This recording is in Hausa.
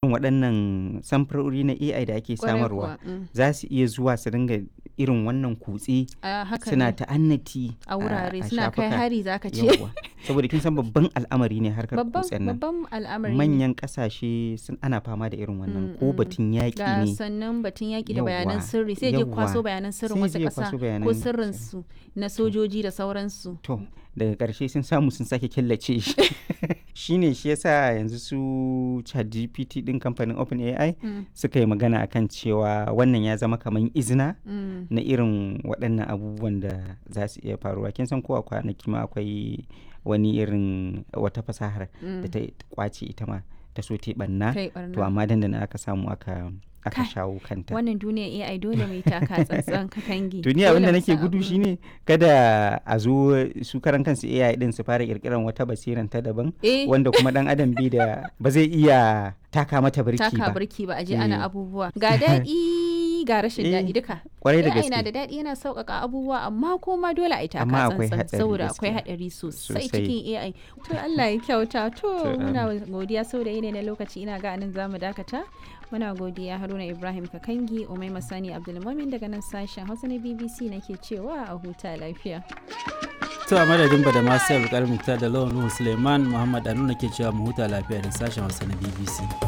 irin waɗannan samfurori na AI da ake Kwarai samarwa kuwa, mm. za su iya zuwa su dinga irin wannan kutse a haka suna ne. ta'annati a wurare a suna kai shafuka. hari zaka ce Yawwa. saboda kin san babban al'amari ne harkar babban kutsen nan babban al'amari ne. manyan kasashe sun ana fama da irin wannan Mm, ko mm. batun yaƙi ga ne sannan batun yaƙi da Yawwa, bayanan sirri sai je yawwa. kwaso bayanan sirrin Sai wasu je ƙasa kwaso ko bayanan sirrin sirri. su na sojoji da sauransu to daga ƙarshe sun samu sun sake killace shi shine shi yasa yanzu su ChatGPT din kamfanin OpenAI Mm, suka yi magana akan cewa wannan ya zama kamar izina mm. na irin waɗannan abubuwan da za su iya faruwa kin san ko a kwanaki ma akwai wani irin wata fasahar da ta kwace ita ma ta so ta yi ɓanna kai barna to amma dandana aka samu aka aka Kai, shawo kanta wannan duniya AI dole mai taka tsantsan ka kangi duniya Dole abinda mu nake san gudu abin. shine kada a zo su karan kansu AI din su fara kirkiran wata basiran ta daban eh wanda kuma dan adam bai da ba zai iya taka mata birki taka ba birki ba a je Eh. ana abubuwa ga daɗi ga rashin Eh, daɗi duka kwarai da AI na da gaske daɗi yana sauƙaƙa abubuwa amma kuma dole a yi taka Amma akwai tsantsan hatsari saboda akwai gaskiya. haɗari sosai Sosai. cikin AI to Allah ya kyauta to To, muna godiya saboda yanayi na lokaci ina ga anan zamu dakata muna godiya Haruna Ibrahim Kakangi Umaima Sani Abdulmumin daga nan sashen Hausa na BBC nake cewa a huta lafiya To a madadin ba da masu yau da lawan Nuhu Suleiman Muhammad Anu ke cewa mu huta lafiya da sashen Hausa na BBC.